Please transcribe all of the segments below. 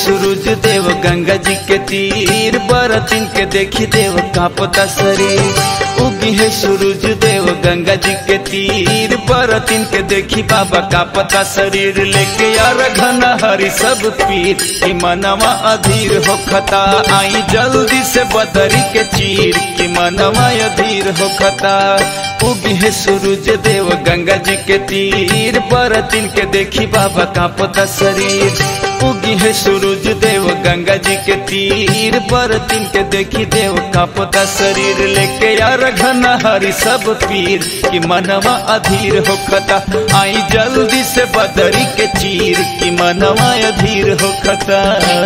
सूरज देव गंगा जी के तीर बरतिन के देखी देव कांपता शरीर उगी है सूरज देव गंगा जी के तीर बरतिन के देखी बाबा कांपता शरीर लेके यार घन हरी सब पीर कि मनवा अधीर हो खता आई जल्दी से बदरी के चीर कि मनवा अधीर हो खता उगी है सूरज देव गंगा जी के तीर बरतिन के देखी बाबा कांपता शरीर उगी है सूरज देव गंगा जी के तीर बरतिन के देखी देव कांपता शरीर लेके यार घन हरी सब पीर कि मनवा अधीर हो खता आई जल्दी से बदरी के चीर कि मनवा अधीर हो खता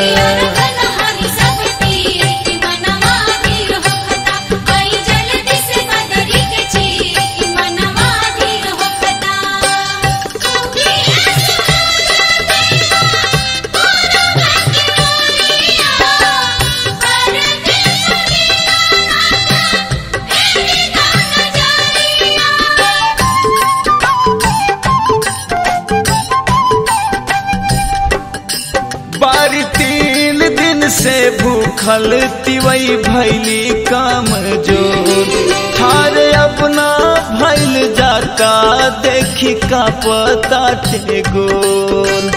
बारी तीन दिन से भूखल तिवई भैली काम जोर ठार अपना भैल जाता देखी का पता गोल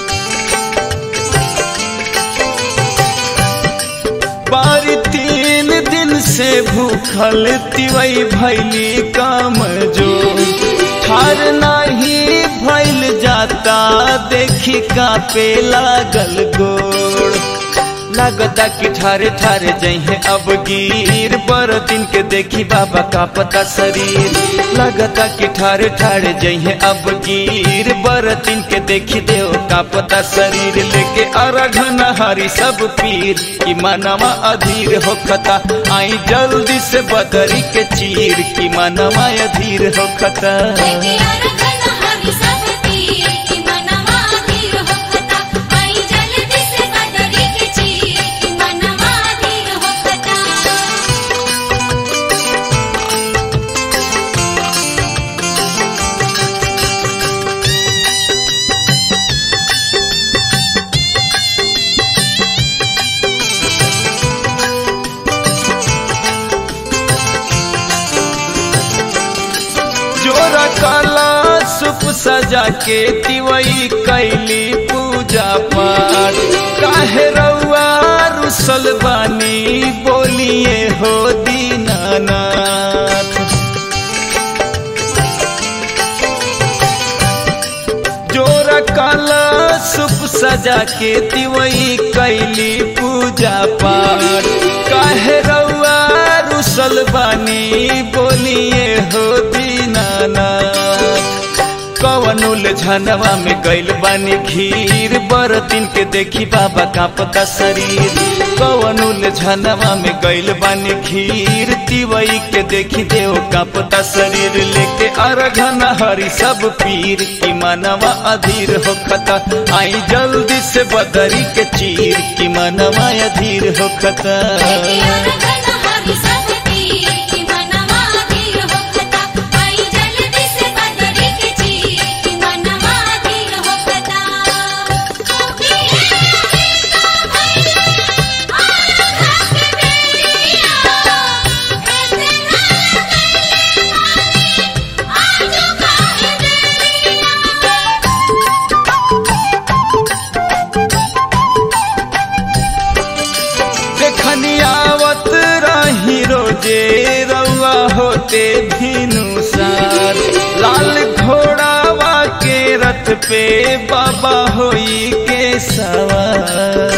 बारी तीन दिन से भूखल तिवई भैली काम जोर ठार नाही भैल जाता देखी का पे लागल गोड़ लागता कि ठारे ठारे जहे अब गिर बर दिन के देखी बाबा का पता शरीर लागता कि ठारे ठारे जहे अब गिर बर दिन के देखी देव का पता शरीर लेके अरघन हरी सब पीर कि मनवा अधीर हो खता आई जल्दी से बदरी के चीर कि मनवा अधीर हो खता जोरा काला सुप सजा के तिवई कैली पूजा पाठ काहे रउआ रुसल बानी बोलिए हो दीनानाथ जोरा काला सुप सजा के तिवई कैली पूजा पाठ काहे रउआ रुसल बानी बोलिए हो दीनानाथ कवनुल झनवा में गैल बानी खीर बरतिन के देखी बाबा कांपता शरीर कवनुल झनवा में गैल बानी खीर तिवई के देखी देव कांपता शरीर लेके अरघन हरी सब पीर की मनवा अधीर हो खता आई जल्दी से बदरी के चीर की मनवा अधीर हो खता देखनियावत रही रोजे रउआ होते भीनु सार लाल घोड़ावा के रथ पे बाबा होई के सवार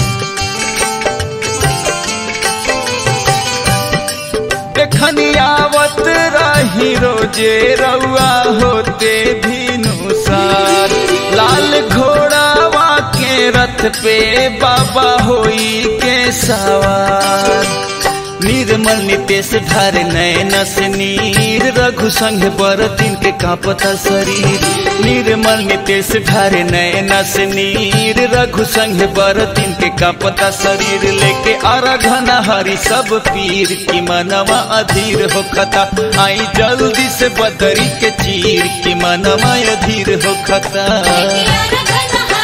देखनियावत रही रोजे रउआ होते भीनु सार लाल घोड़ावा के रथ पे बाबा होई के सवार निर्मल नितेश धार नयन से नीर रघु संग बरतिन के कांपता शरीर निर्मल नितेश धार नयन से नीर रघु संग बरतिन के कांपता शरीर लेके अरघन हरी सब पीर की मनवा अधीर हो खता आई जल्दी से बदरी के चीर की मनवा अधीर हो खता घन